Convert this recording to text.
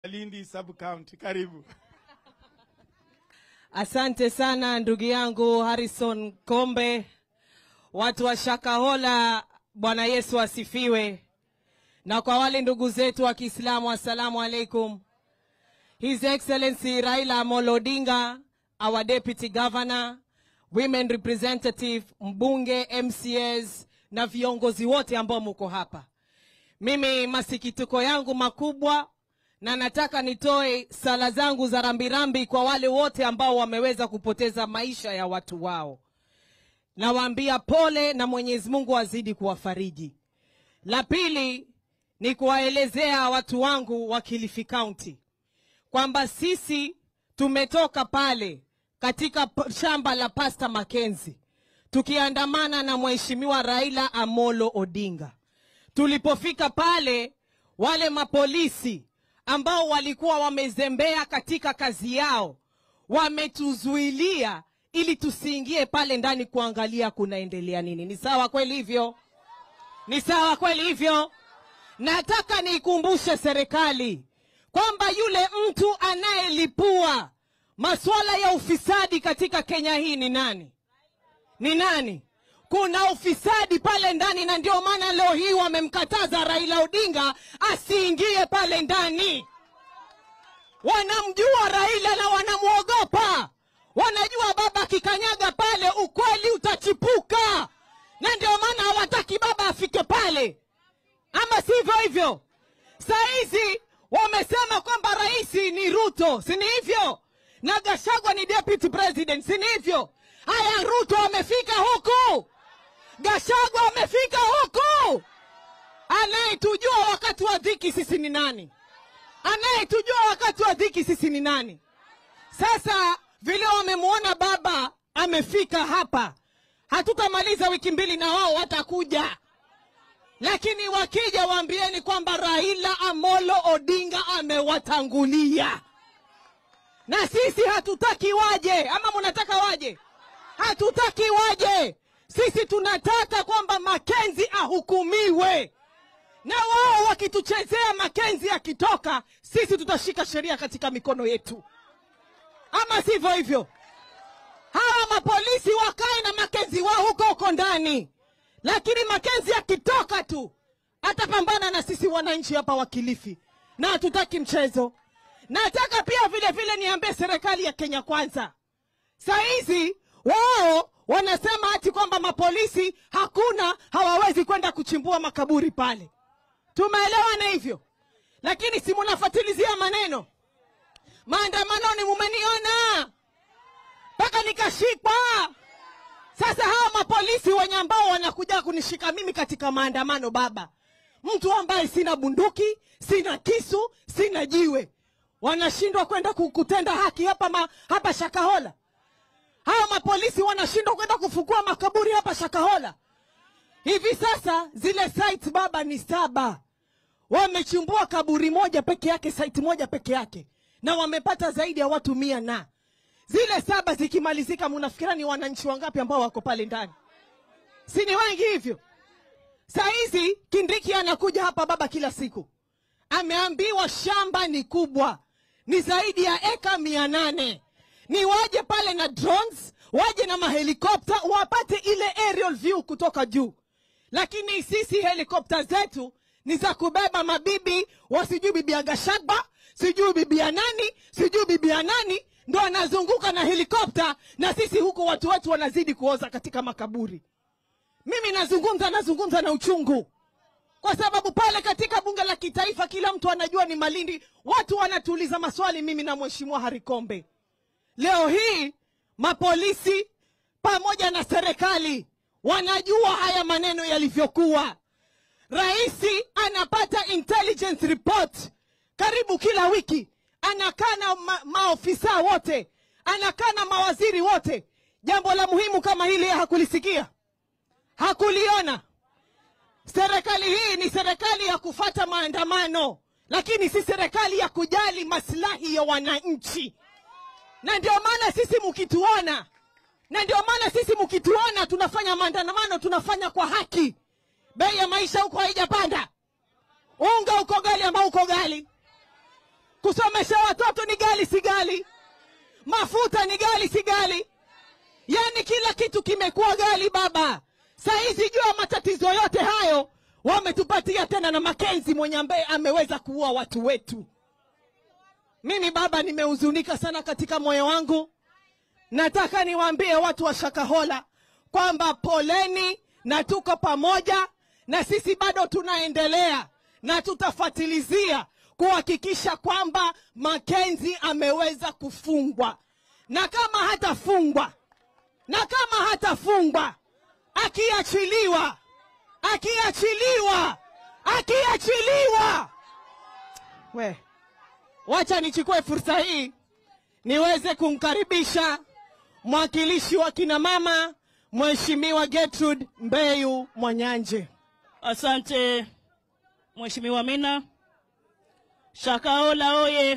Lindi sub county. Karibu. Asante sana ndugu yangu Harrison Kombe, watu wa Shakahola, Bwana Yesu asifiwe. Na kwa wale ndugu zetu wa Kiislamu, assalamu alaikum. His Excellency Raila Amolo Odinga, our Deputy Governor, Women Representative, mbunge, MCAs na viongozi wote ambao muko hapa. Mimi masikitiko yangu makubwa na nataka nitoe sala zangu za rambirambi kwa wale wote ambao wameweza kupoteza maisha ya watu wao. Nawaambia pole na Mwenyezi Mungu azidi kuwafariji. La pili ni kuwaelezea watu wangu wa Kilifi County kwamba sisi tumetoka pale katika p- shamba la Pasta Mackenzie tukiandamana na Mheshimiwa Raila Amolo Odinga. Tulipofika pale, wale mapolisi ambao walikuwa wamezembea katika kazi yao wametuzuilia ili tusiingie pale ndani kuangalia kunaendelea nini. Ni sawa kweli hivyo? Ni sawa kweli hivyo? Nataka niikumbushe serikali kwamba yule mtu anayelipua masuala ya ufisadi katika Kenya hii ni nani? Ni nani? Kuna ufisadi pale ndani, na ndio maana leo hii wamemkataza Raila Odinga asiingie pale ndani. Wanamjua Raila na wanamwogopa, wanajua baba akikanyaga pale ukweli utachipuka, na ndio maana hawataki baba afike pale, ama sivyo hivyo? Saa hizi wamesema kwamba rais ni Ruto, si ni hivyo? Na Gashagwa ni deputy president, si ni hivyo? Haya, Ruto amefika huku, Gashagwa amefika huku. Anayetujua wakati wa dhiki sisi ni nani? Anayetujua wakati wa dhiki sisi ni nani? Sasa vile wamemwona baba amefika hapa, hatutamaliza wiki mbili na wao watakuja lakini wakija waambieni kwamba Raila Amolo Odinga amewatangulia, na sisi hatutaki waje. Ama mnataka waje? Hatutaki waje. Sisi tunataka kwamba Makenzi ahukumiwe, na wao wakituchezea Makenzi akitoka, sisi tutashika sheria katika mikono yetu, ama sivyo hivyo? hawa mapolisi wakae na Makenzi wao huko huko ndani, lakini Makenzi akitoka tu atapambana na sisi wananchi hapa wa Kilifi, na hatutaki mchezo. Nataka pia vile vile niambie serikali ya Kenya Kwanza, saa hizi wao wanasema ati kwamba mapolisi hakuna, hawawezi kwenda kuchimbua makaburi pale. Tumeelewana hivyo, lakini si munafuatilizia maneno maandamanoni, mumeniona mpaka nikashikwa. Sasa hawa mapolisi wenye ambao wanakuja kunishika mimi katika maandamano, baba, mtu ambaye sina bunduki, sina kisu, sina jiwe, wanashindwa kwenda ku- kutenda haki hapa, ma, hapa Shakahola. Hawa mapolisi wanashindwa kwenda kufukua makaburi hapa Shakahola. Hivi sasa zile site baba ni saba, wamechimbua kaburi moja peke yake, site moja peke yake, na wamepata zaidi ya watu mia na zile saba zikimalizika, munafikira ni wananchi wangapi ambao wako pale ndani? Si ni wengi hivyo? Saa hizi Kindiki anakuja hapa baba kila siku, ameambiwa shamba ni kubwa, ni zaidi ya eka mia nane ni waje pale na drones, waje na mahelikopta wapate ile aerial view kutoka juu, lakini sisi helikopta zetu ni za kubeba mabibi wasijui bibi ya Gashagba, sijui bibi ya nani, sijui bibi ya nani, ndo anazunguka na helikopta, na sisi huku watu wetu wanazidi kuoza katika makaburi. Mimi nazungumza nazungumza na uchungu, kwa sababu pale katika bunge la kitaifa kila mtu anajua ni Malindi. Watu wanatuuliza maswali, mimi na mheshimiwa Harikombe. Leo hii mapolisi pamoja na serikali wanajua haya maneno yalivyokuwa. Raisi anapata intelligence report karibu kila wiki, anakaa na ma maofisa wote, anakaa na mawaziri wote. Jambo la muhimu kama hili yeye hakulisikia, hakuliona. Serikali hii ni serikali ya kufata maandamano, lakini si serikali ya kujali maslahi ya wananchi. Na ndio maana sisi mkituona, na ndio maana sisi mkituona tunafanya maandamano, tunafanya kwa haki. Bei ya maisha huko haijapanda, unga uko gali ambao uko gali, kusomesha watoto ni gali si gali mafuta ni gali si gali yaani kila kitu kimekuwa gali baba sahizi jua matatizo yote hayo wametupatia tena na makenzi mwenye ambaye ameweza kuua watu wetu mimi baba nimehuzunika sana katika moyo wangu nataka niwaambie watu wa shakahola kwamba poleni na tuko pamoja na sisi bado tunaendelea na tutafatilizia kuhakikisha kwamba makenzi ameweza kufungwa na kama hatafungwa na kama hatafungwa akiachiliwa akiachiliwa akiachiliwa we wacha nichukue fursa hii niweze kumkaribisha mwakilishi wa kina mama mheshimiwa Gertrude Mbeyu Mwanyanje. Asante Mheshimiwa Mina. Shakahola oye!